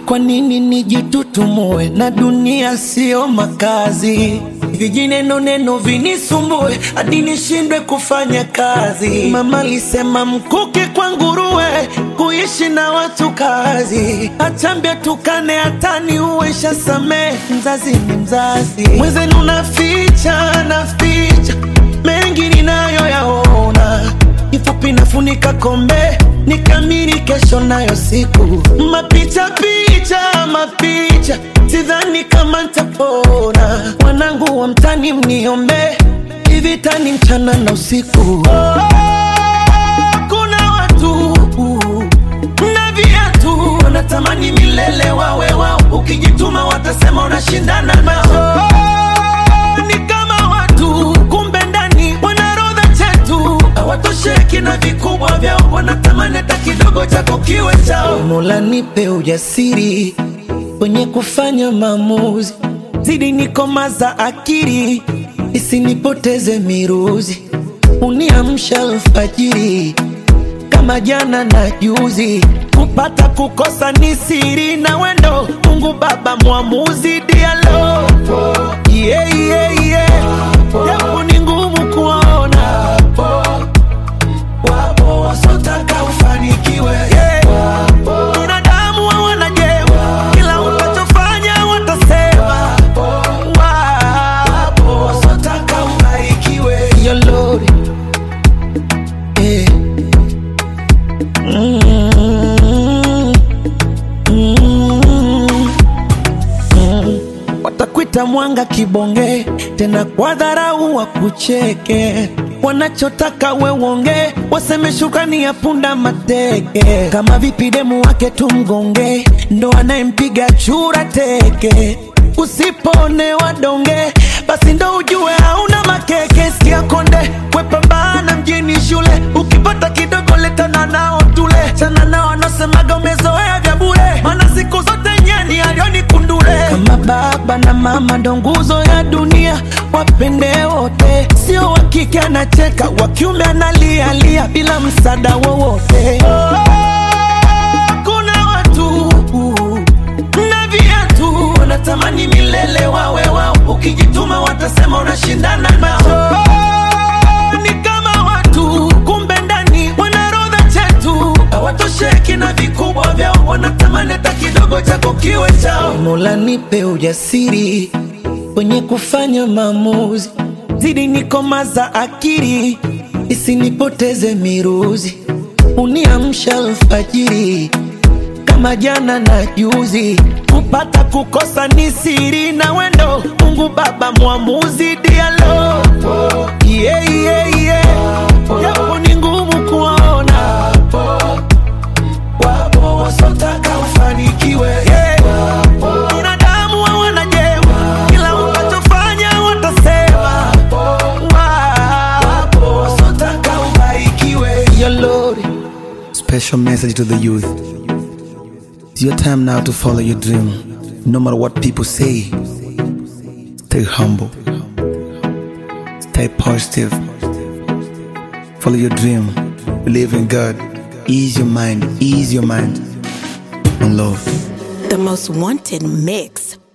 Kwa nini nijitutumue na dunia sio makazi? Vijineno neno vinisumbue hadi nishindwe kufanya kazi. Mama alisema mkuki kwa nguruwe, kuishi na watu kazi. Achambia tukane hatani uwesha samee, mzazi ni mzazi. Mwenzenu naficha naficha mengi ninayoyaona, kifupi nafunika kombe nikamiri kesho nayo siku mapicha picha mapicha, sidhani kama ntapona. Wanangu wa mtani mniombe, hivi tani mchana na usiku. Oh, kuna watu na viatu wanatamani milele wawe wao, ukijituma watasema unashindana nao. Oh, ni kama watu kumbe ndani wanarodha chetu hawatosheki na vikubwa vyao, wanatamani hata kidogo chako kiwe chao. Mola nipe ujasiri kwenye kufanya maamuzi, zidi nikomaza akili isinipoteze miruzi, uniamsha alfajiri kama jana na juzi, kupata kukosa ni siri na wendo. Mungu Baba mwamuzi, dialo yeah, yeah, yeah. Japo ni ngumu kuona wapo wasotaka ufanikiwe yeah. Binadamu hawana jema, kila utachofanya watasema. Wapo wasotaka ubarikiwe Yo Lord, yeah. Mm, mm, mm. Watakwita mwanga kibonge, tena kwa dharau wakucheke. Wanachotaka we uonge, waseme shukrani ya punda mateke. Kama vipi demu wake tumgonge, ndo anayempiga chura teke. Usiponewa donge, basi ndo ujue hauna makeke. Sikia konde, wepambana mjini shule, ukipata kidogo letana nao tule. Chana nao wanasemaga umezoea vya bure, maana siku zote nyeni alioni kundule. Kama baba na mama ndo nguzo ya dunia, wapende wote, sio wa kike anacheka, wa kiume analialia bila msaada wowote. Kuna watu na viatu wanatamani milele wawe wao, ukijituma watasema unashindana nao. Ni kama watu kumbe ndani wanarodha chetu, hawatosheki na vikubwa vyao, wanatamani hata kidogo chako kiwe chao. Mola nipe ujasiri kwenye kufanya maamuzi, zidi nikomaza akili isinipoteze miruzi, uniamsha alfajiri kama jana na juzi, kupata kukosa ni siri na wendo. Mungu Baba mwamuzi, dialo yeah, yeah, yeah. Japo ni ngumu kuona, wapo wasotaka ufanikiwe yeah. Binadamu hawana jema, kila utachofanya watasema. Wapo wasotaka ubarikiwe Yo Lord. Special message to the youth. It's your time now to follow your dream. No matter what people say, stay humble, stay positive, follow your dream, believe in God, ease your mind, ease your mind, and love. The most wanted mix